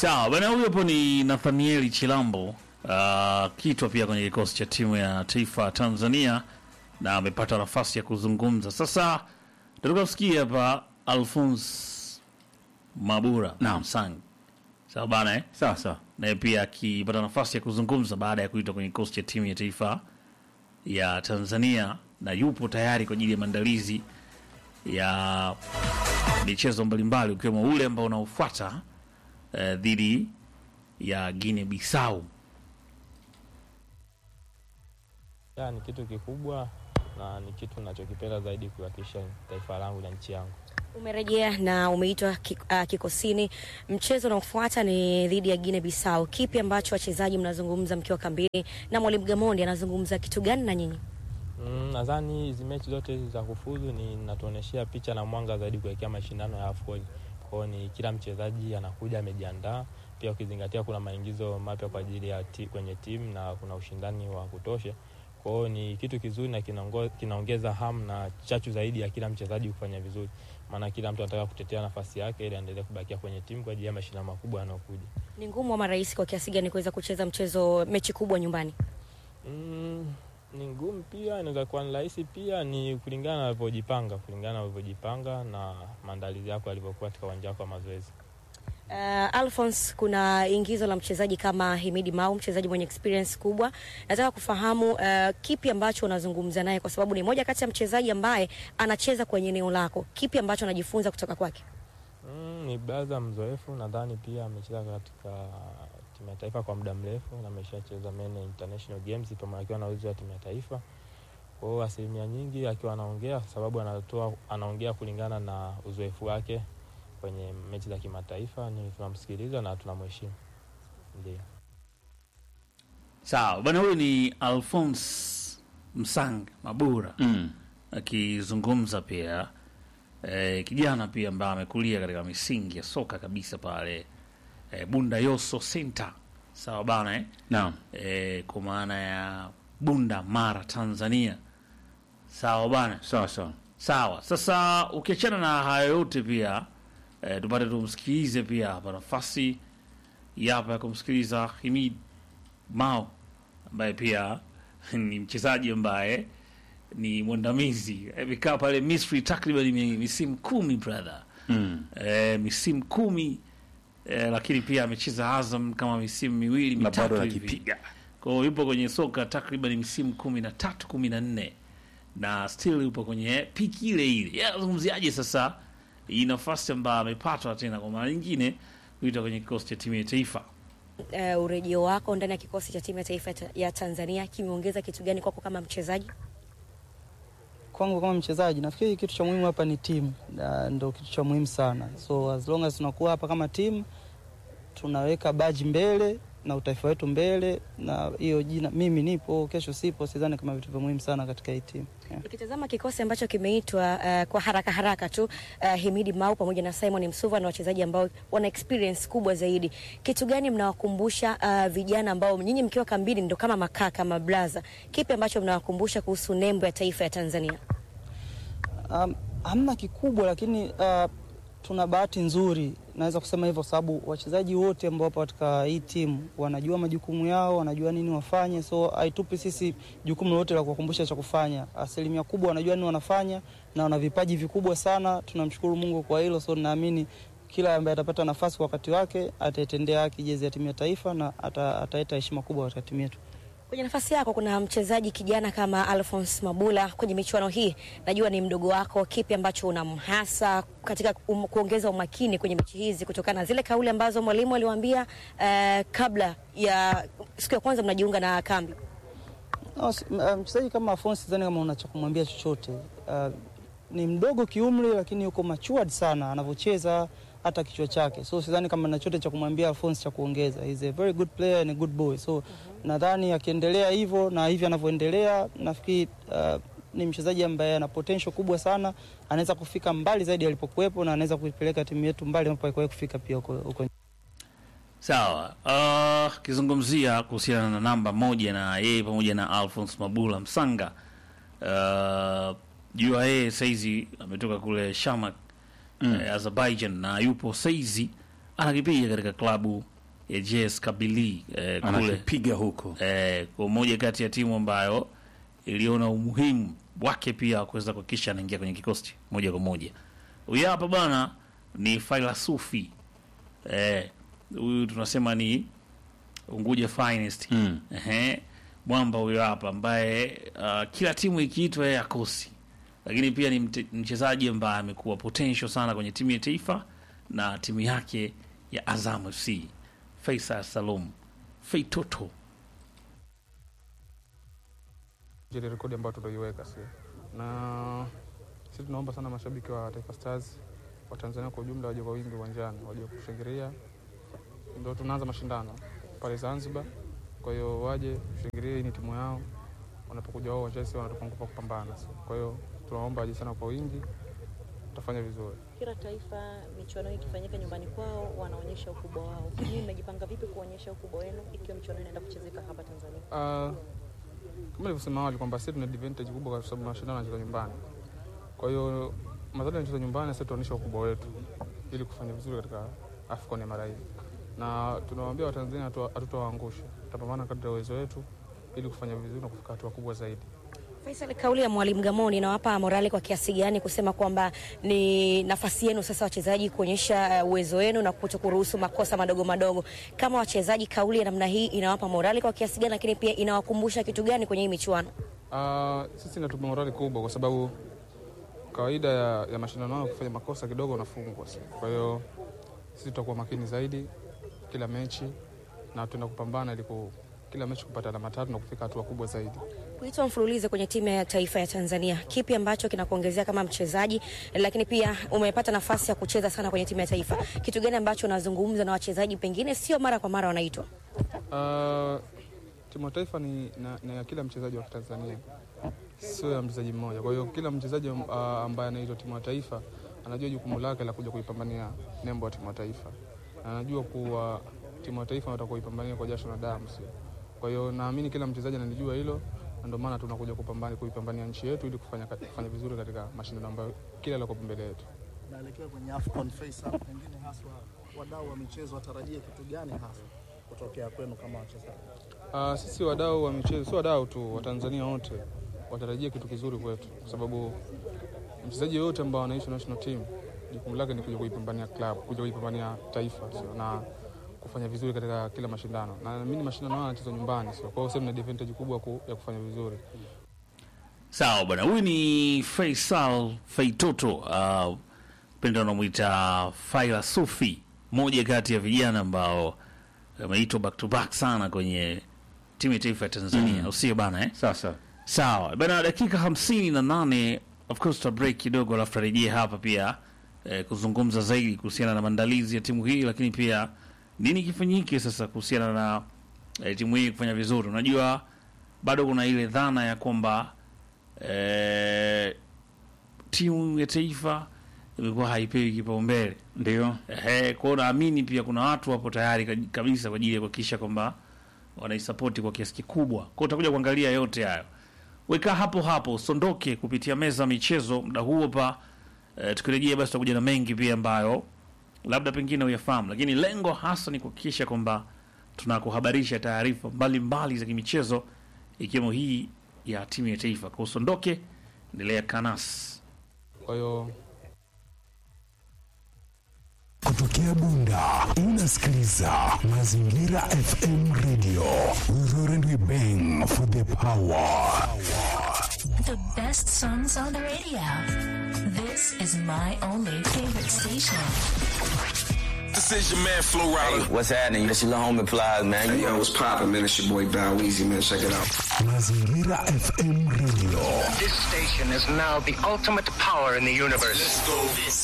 Sawa bwana, huyo hapo ni Nathanieli Chilambo uh, kitwa pia kwenye kikosi cha timu ya taifa ya Tanzania na amepata nafasi ya kuzungumza. Sasa tunataka kusikia hapa Alphonse Mabura Naam. Msang, sawa bana eh? Sawa sawa. naye pia akipata nafasi ya kuzungumza baada ya kuitwa kwenye kikosi cha timu ya taifa ya Tanzania na yupo tayari kwa ajili ya maandalizi ya michezo mbalimbali ukiwemo ule ambao unaofuata eh, dhidi ya Guinea Bissau. Ya, ni kitu kikubwa na ni kitu ninachokipenda zaidi kuwakilisha taifa langu na nchi yangu. Umerejea na umeitwa ki- ah, kikosini. Mchezo unaofuata ni dhidi ya Guinea Bissau. Kipi ambacho wachezaji mnazungumza mkiwa kambini, na mwalimu Gamondi anazungumza kitu gani na nyinyi? Mm, nadhani hizi mechi zote hizi za kufuzu ni natuonyeshea picha na mwanga zaidi kuelekea mashindano ya AFCON. Kwa hiyo ni kila mchezaji anakuja amejiandaa, pia ukizingatia kuna maingizo mapya kwa ajili ya ti, kwenye timu na kuna ushindani wa kutosha. Kwa hiyo ni kitu kizuri na kinaongo- kinaongeza hamu na chachu zaidi ya kila mchezaji kufanya vizuri, maana kila mtu anataka kutetea nafasi yake ili aendelee kubakia kwenye timu kwa ajili ya mashindano makubwa yanayokuja. Ni ngumu ama rahisi kwa kiasi gani kuweza kucheza mchezo mechi kubwa nyumbani? Mm, ni ngumu pia, inaweza kuwa ni rahisi pia, ni kulingana na ulivyojipanga, kulingana na ulivyojipanga na maandalizi yako yalivyokuwa katika uwanja wako wa mazoezi. Uh, Alphonse, kuna ingizo la mchezaji kama Himidi Mau, mchezaji mwenye experience kubwa. Nataka kufahamu uh, kipi ambacho unazungumza naye, kwa sababu ni moja kati ya mchezaji ambaye anacheza kwenye eneo lako. Kipi ambacho anajifunza kutoka kwake? Mm, ni braza mzoefu, nadhani pia amecheza katika timu ya taifa kwa muda mrefu na ameshacheza many international games pamoja akiwa na uwezo wa timu ya taifa. Kwa hiyo asilimia nyingi akiwa anaongea, kwa sababu anatoa anaongea kulingana na uzoefu wake kwenye mechi za kimataifa, ni tunamsikiliza na tunamheshimu. Ndio. Sawa bwana, huyu ni Alphonse Msang Mabura Mm. akizungumza pia eh, kijana pia ambaye amekulia katika misingi ya soka kabisa pale eh, Bunda Yoso Center, sawa bana eh? Naam. eh, kwa maana ya Bunda Mara Tanzania, sawa bana. Sawa sawa. Sawa, sasa ukiachana na hayo yote pia eh, tupate tumsikilize pia hapa nafasi ya hapa ya kumsikiliza Himid Mao ambaye pia ni mchezaji ambaye ni mwandamizi amekaa pale Misri takriban mi- misimu kumi brother Mm. eh, misimu kumi eh, lakini pia amecheza Azam kama misimu miwili Na bado mitatu hivi akipiga. kwa hiyo yupo kwenye soka takriban misimu kumi na tatu kumi na nne na still yupo kwenye piki ile ile. Yeye anazungumziaje sasa hii nafasi ambayo amepatwa tena kwa mara nyingine kuita kwenye kikosi cha timu ya taifa? Uh, urejeo wako ndani ya kikosi cha timu ya taifa ta- ya Tanzania kimeongeza kitu gani kwako kama mchezaji? kwangu kama mchezaji nafikiri kitu cha muhimu hapa ni timu, na ndo kitu cha muhimu sana. So as long as tunakuwa hapa kama timu, tunaweka baji mbele na utaifa wetu mbele, na hiyo jina, mimi nipo, kesho sipo, sidhani kama vitu vya muhimu sana katika hii timu yeah. Ukitazama kikosi ambacho kimeitwa uh, kwa haraka haraka tu uh, Himidi Mau pamoja na Simon Msuva na wachezaji ambao wana experience kubwa zaidi, kitu gani mnawakumbusha uh, vijana ambao nyinyi mkiwa kambini ndo kama makaka mablaza, kipi ambacho mnawakumbusha kuhusu nembo ya taifa ya Tanzania? Um, hamna kikubwa lakini uh, tuna bahati nzuri, naweza kusema hivyo, kwa sababu wachezaji wote ambao wapo katika hii timu wanajua majukumu yao, wanajua nini wafanye, so haitupi sisi jukumu lolote la kuwakumbusha cha kufanya. Asilimia kubwa wanajua nini wanafanya na wana vipaji vikubwa sana. Tunamshukuru Mungu kwa hilo, so naamini kila ambaye atapata nafasi kwa wakati wake ataitendea haki jezi ya timu ya taifa na ata- ataleta heshima kubwa katika timu yetu. Kwenye nafasi yako kuna mchezaji kijana kama Alphonse Mabula kwenye michuano hii, najua ni mdogo wako, kipi ambacho unamhasa katika um, kuongeza umakini kwenye mechi hizi kutokana na zile kauli ambazo mwalimu aliwaambia uh, kabla ya siku ya kwanza mnajiunga na kambi? No, si- m- uh, mchezaji kama Afonso sidhani kama una cha kumwambia chochote. Uh, ni mdogo kiumri, lakini yuko matured sana anavyocheza hata kichwa chake, so sidhani kama na chochote cha kumwambia Afonso cha kuongeza. He's a very good player and a good boy, so nadhani akiendelea hivyo na hivi anavyoendelea, nafikiri uh, ni mchezaji ambaye ana potential kubwa sana, anaweza kufika mbali zaidi alipokuwepo na anaweza kuipeleka timu yetu mbali ambapo haikuwahi kufika pia huko huko Sawa, uh, kizungumzia kuhusiana na namba moja na yeye pamoja na Alphonse Mabula Msanga. Uh, jua yeye saizi ametoka kule Shamak Mm. eh, Azerbaijan na yupo saizi anakipiga katika klabu ya JS Kabylie eh, kule anakipiga huko eh, kwa moja kati ya timu ambayo iliona umuhimu wake pia wa kuweza kuhakikisha anaingia kwenye kikosi moja kwa moja. Huyu hapa bwana ni Failasufi eh, huyu tunasema ni Unguja Finest Mm. Ehe, mwamba huyo hapa ambaye uh, kila timu ikiitwa yeye akosi, lakini pia ni mte- mchezaji ambaye amekuwa potential sana kwenye timu ya taifa na timu yake ya Azam FC. Faisal Salum Feitoto ile rekodi ambayo tutaiweka si na sisi tunaomba sana mashabiki wa Taifa Stars wa Tanzania kwa ujumla waje kwa wingi uwanjani, waje kushangilia. Ndio tunaanza mashindano pale Zanzibar, kwa hiyo waje kushangilia. Hii ni timu yao, wanapokuja wao uwanjani, sisi wanatupa nguvu ya kupambana. Si kwa hiyo tunaomba waje sana kwa wingi, tutafanya vizuri. Kila taifa michuano hii ikifanyika nyumbani kwao wanaonyesha ukubwa wao. Nyinyi mmejipanga vipi kuonyesha ukubwa wenu ikiwa michuano inaenda kuchezeka hapa Tanzania? Uh, kama nilivyosema awali kwamba sisi tuna advantage kubwa kwa sababu mashindano yanachezwa nyumbani. Kwa hiyo madhara yanachezwa nyumbani, sisi tunaonyesha ukubwa wetu ili kufanya vizuri katika AFCON ya mara hii, na tunawaambia Watanzania hatu- hatutawaangusha, tutapambana kadri ya uwezo wetu ili kufanya vizuri na kufika hatua kubwa zaidi. Faisal, kauli ya mwalimu Gamoni inawapa morali kwa kiasi gani kusema kwamba ni nafasi yenu sasa wachezaji kuonyesha uh, uwezo wenu na kuto kuruhusu makosa madogo madogo? Kama wachezaji, kauli ya namna hii inawapa morali kwa kiasi gani, lakini pia inawakumbusha kitu gani kwenye hii michuano? Uh, sisi inatupa morali kubwa kwa sababu kawaida ya, ya mashindano hayo kufanya makosa kidogo unafungwa. Kwa hiyo sisi tutakuwa makini zaidi kila mechi na tuenda kupambana ili ku- kila mechi kupata alama tatu na kufika hatua kubwa zaidi. Kuitwa mfululizo kwenye timu ya taifa ya Tanzania, kipi ambacho kinakuongezea kama mchezaji, lakini pia umepata nafasi ya kucheza sana kwenye timu ya taifa, kitu gani ambacho unazungumza na wachezaji, pengine sio mara kwa mara wanaitwa? Uh, timu ya taifa ni na, na ya kila mchezaji wa Tanzania, sio ya mchezaji mmoja. Kwa hiyo kila mchezaji uh, ambaye anaitwa timu ya taifa anajua jukumu lake la kuja kuipambania nembo ya timu ya taifa, na anajua kuwa timu ya taifa nataka kuipambania kwa jasho na damu, sio? Kwa hiyo naamini kila mchezaji analijua hilo, na ndio maana tunakuja kupambania kuipambania nchi yetu ili kufanya, kufanya vizuri katika mashindano ambayo kila liko mbele yetu. naelekea kwenye AFCON Faisal, pengine haswa wadau wa michezo watarajie kitu gani hasa kutokea kwenu kama wachezaji? Uh, sisi wadau wa michezo, sio wadau tu, Watanzania wote watarajia kitu kizuri kwetu, kwa sababu mchezaji yoyote ambao anaishi national team jukumu lake ni kuja kuipambania club, kuja kuipambania taifa sio, na kufanya vizuri katika kila mashindano, na naamini mashindano haya yanachezwa nyumbani, sio? Kwa hiyo sasa mna advantage kubwa ku, ya kufanya vizuri. Sawa bwana, huyu ni Faisal Feitoto, uh, penda unamwita Faila Sufi, moja kati ya vijana ambao wameitwa back to back sana kwenye timu ya taifa ya Tanzania, usio bana eh? sasa Sawa bana, dakika hamsini na nane of course tuta break kidogo, alafu tarejee hapa pia eh, kuzungumza zaidi kuhusiana na maandalizi ya timu hii, lakini pia nini kifanyike sasa kuhusiana na eh, timu hii kufanya vizuri. Unajua bado kuna ile dhana ya kwamba eh, timu ya taifa imekuwa haipewi kipaumbele ndio Ehe, kwa hiyo naamini pia kuna watu wapo tayari ka- kabisa kwa ajili ya kuhakikisha kwamba wanaisapoti kwa kiasi kikubwa. Kwa hiyo utakuja kuangalia yote hayo. Weka hapo hapo, sondoke kupitia meza ya michezo muda huo pa e, tukirejea basi tutakuja na mengi pia ambayo labda pengine uyafahamu, lakini lengo hasa ni kuhakikisha kwamba tunakuhabarisha taarifa mbalimbali za kimichezo ikiwemo hii ya timu ya taifa. Kwa hiyo usondoke, endelea kanas Kwa hiyo Kutokea Bunda unasikiliza Mazingira FM Radio. We roar and we bang for the power. The best songs on the radio. This is my only favorite station. This is your man Flo Rida. What's happening? This your little homie Plies, man. Hey, yo, what's poppin', man? It's your boy Bow Weezy, man. Check it out. Mazingira FM Radio. This station is now the ultimate power in the universe. Let's go.